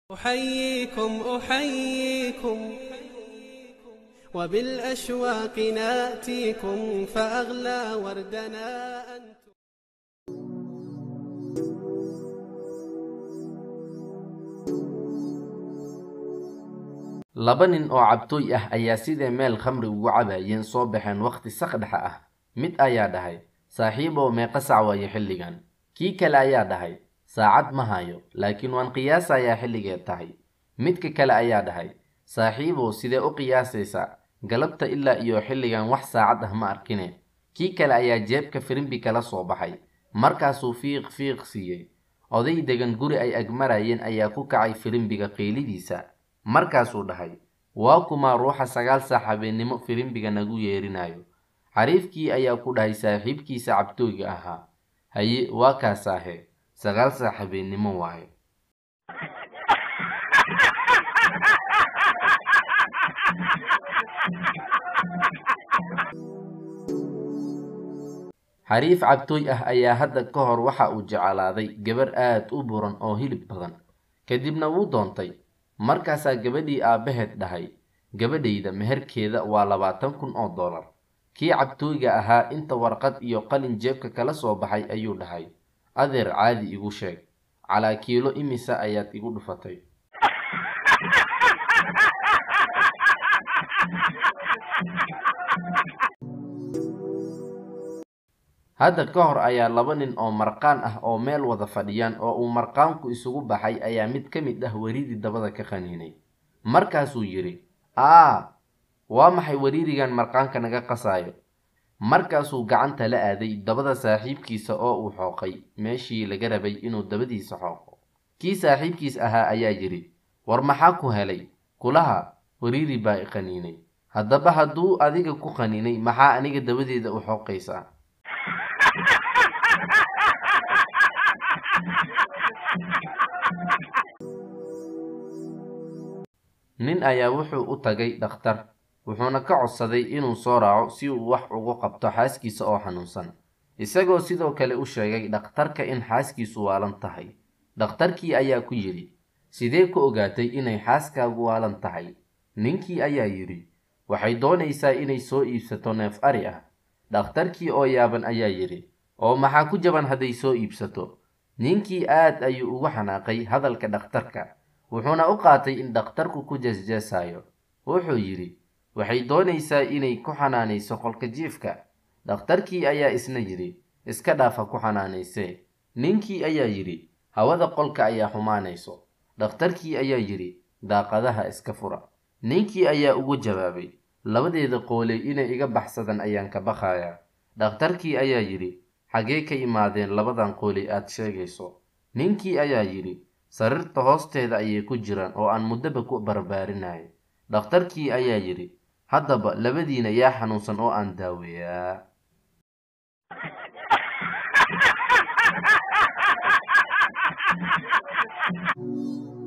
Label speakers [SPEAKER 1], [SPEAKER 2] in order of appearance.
[SPEAKER 1] أحييكم أحييكم وبالأشواق ناتيكم فأغلى وردنا أنتم
[SPEAKER 2] laba nin oo cabtooy ah ayaa sidee meel khamri ugu cabayeen soo baxeen wakhti sakdhexa ah mid ayaa dhahay saaxiibow meeqa sac waayo xilligan kii kale ayaa dhahay saacad ma hayo laakiin waan qiyaasayaa xilligeed tahay midka kale ayaa dhahay saaxiibow sidee u qiyaasaysaa galabta ilaa iyo xilligan wax saacad ah ma arkine kii kale ayaa jeebka firimbi kala soo baxay markaasuu fiiq fiiq siiyey oday degan guri ay agmarayeen ayaa ku kacay firimbiga qiilidiisa markaasuu dhahay waa kumaa ruuxa sagaal saac habeennimo firimbiga nagu yeerinayo xariifkii ayaa ku dhahay saaxiibkiisa cabtooyga ahaa haye waa kaasaahe sagaal saac habeennimo waaye xariif cabtooy ah ayaa hadda ka hor waxa uu jeclaaday gabar aad u buran oo hilib badan kadibna wuu doontay markaasaa gabadhii aabbaheed dhahay gabadhayda meherkeeda waa labaatan kun oo dollar kii cabtooyga ahaa inta warqad iyo qalin jeebka kala soo baxay ayuu dhahay adeer caadi igu sheeg calaa kiilo imisa ayaad igu dhufatay hadda ka hor ayaa laba nin oo marqaan ah oo meel wada fadhiyaan oo uu marqaanku isugu baxay ayaa mid ka mid ah weriidii dabada ka qaniinay markaasuu yidhi aa waa maxay weriirigan marqaanka naga qasaayo markaasuu gacanta la aaday dabada saaxiibkiisa oo uu xooqay meeshii laga rabay inuu dabadiisa xooqo kii saaxiibkiis ahaa ayaa yidhi war maxaa ku helay kulaha weriiri baa i qaniinay haddaba hadduu adiga ku qaniinay maxaa aniga dabadeeda u xooqaysaa nin ayaa wuxuu u tagay dhakhtar wuxuuna ka codsaday inuu soo raaco si uu wax ugu qabto xaaskiisa oo xanuunsan isagoo sidoo kale u sheegay dhakhtarka in xaaskiisu waalan tahay dhakhtarkii ayaa ku yidhi sidee ku ogaatay inay xaaskaagu waalan tahay ninkii ayaa yidhi waxay doonaysaa inay soo iibsato neef ari ah dhakhtarkii oo yaaban ayaa yidhi oo maxaa ku jaban hadday soo iibsato ninkii aad ayuu ugu xanaaqay hadalka dhakhtarka wuxuuna u qaatay in dhakhtarku ku jeesjeesayo wuxuu yidhi waxay doonaysaa inay ku xanaanayso qolka jiifka dhakhtarkii ayaa isna yidhi iska dhaafa ku xanaanaysee ninkii ayaa yidhi hawada qolka ayaa xumaanayso dhakhtarkii ayaa yidhi daaqadaha iska fura ninkii ayaa ugu jawaabay labadeeda qooley inay iga baxsadan ayaan ka baqayaa dhakhtarkii ayaa yidhi xagee ka imaadeen labadan qooley aad sheegayso ninkii ayaa yidhi sariirta hoosteeda ayay ku jiraan oo aan muddaba ku barbaarinayay dhakhtarkii ayaa yidhi haddaba labadiina yaa xanuunsan oo aan daaweeyaa
[SPEAKER 3] Thank you.